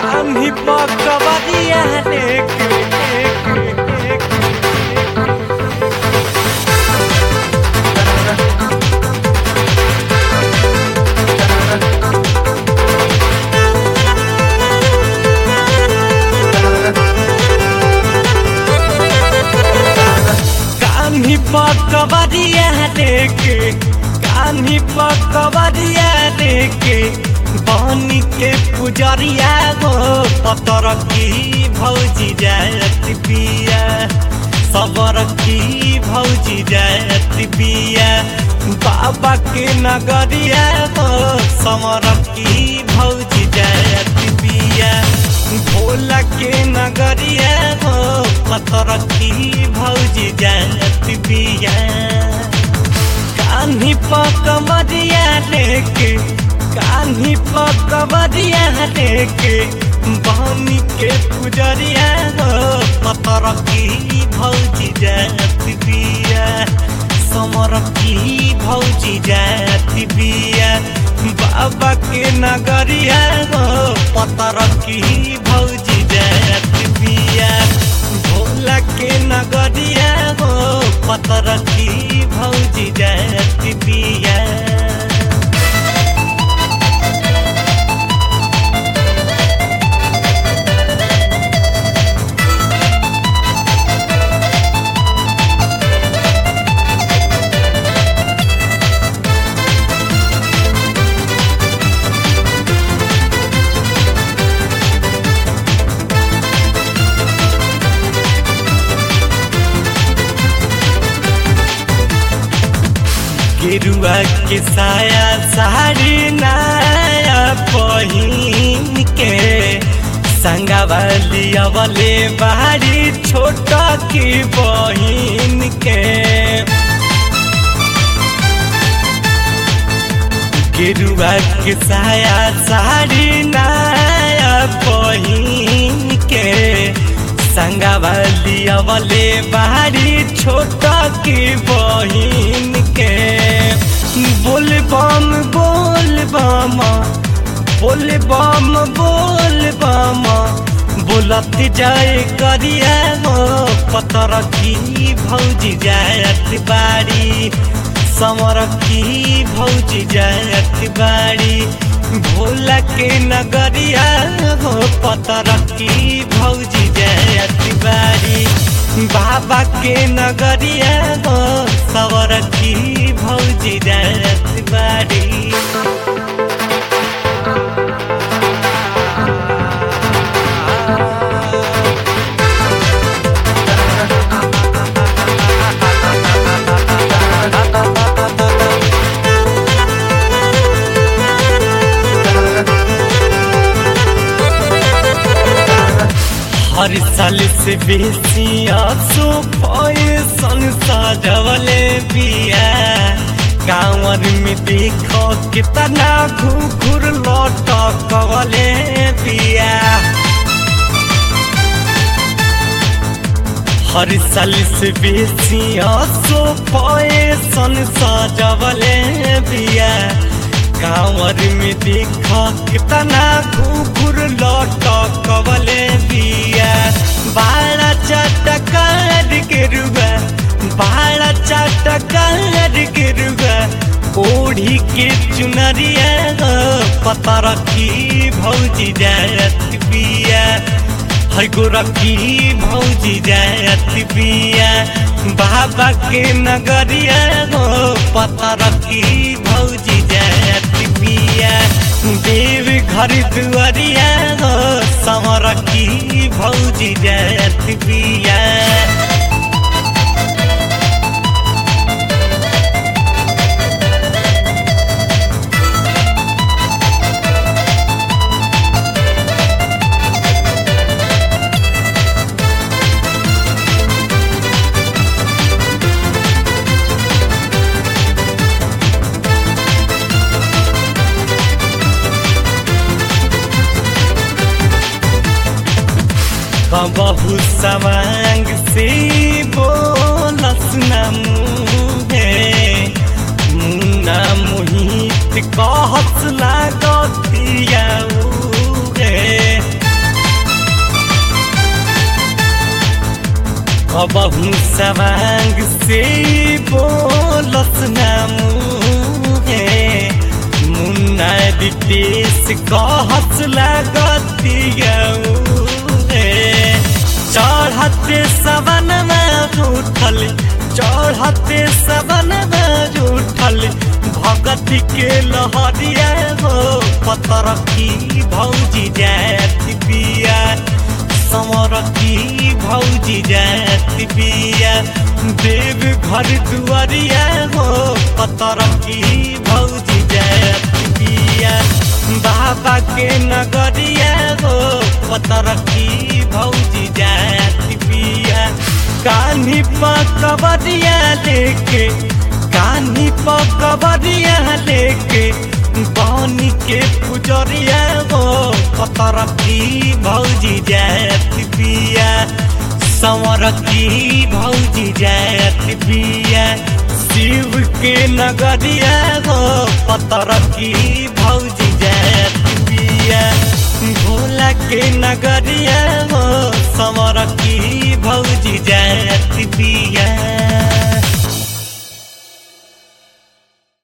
कान्ही पकबरिया लेके कान्ही पकबरिया लेके कान्ही पकबरिया लेके बनी के पुजरिया गो पतर की भौजी जात बिया सबर की भौजी जात बिया बाबा के नगरिया गो समर की भौजी जात बिया भोला के नगरिया गो पतर की भौजी जात बिया कान्ही पकबरिया लेके कान्ही पकबरिया लेके बहनी के पुजरिया हो पतर की भौजी जात बिया समर की भौजी जात बिया बाबा के नगरिया हो पतर की भौजी जात बिया भोला के नगरिया हो पतर की भौजी जात बिया गेरुआ के साया साड़ी नया पहिन के संगवाली अवले बाड़ी छोटा की बहिन के गेरुआ के साया साड़ी नया पहिन के संगवाली अवले बाड़ी छोटा की बहिन के बोल बम बोल बम बोल बम बोल बम बोलत जाए करिया हो पतर की भौजी जायत बाड़ी समर की भौजी जायत बाड़ी भोला के नगरिया हो पतर की भौजी जायत बाड़ी बाबा के नगरिया हो सवर की भौजी जायत बाड़ी हर साल से बेसी आसो सन सजवले बिया गाँवर में देखो कितना घुघुर लटकवले बिया हर साल से बेसी आसो सन सजवले बिया कांवर में देखा कितना घुघुर लटकवले बिया बाड़ा चटकार के रुआ बाड़ा चटकार के रुआ ओढ़ी के चुनरिया पता रखी भौजी जायत बिया हर गोरखी भौजी जायत बिया बाबा के नगरिया हो पता रखी भौजी जायत बिया देव घर दुआरिया हो समर की भौजी जायत बिया बहु सवांग से बोलस न मुहे मुन्ना मोहित कहत लागतिया उहे कबहू सवांग से बोलस नामू है मुन्ना रितेश कहस लगतिया चढ़ते सबन में उठल चढ़ते सबन में उठल भगत के लहरिया हो पतर की भौजी जात बिया समर की भौजी जात बिया देव घर दुआरिया हो पतर की भौजी जात बिया बाबा के नगरिया हो पतर की भौजी जात बिया कान्ही पकबरिया लेके कान्ही पकबरिया लेके बानी के पुजरिया हो पतर की भौजी जात बिया संवर की भौजी जात बिया शिव के नगरिया हो पतर की भौजी जात बिया भोला के नगरिया हो समर की भौजी जात बिया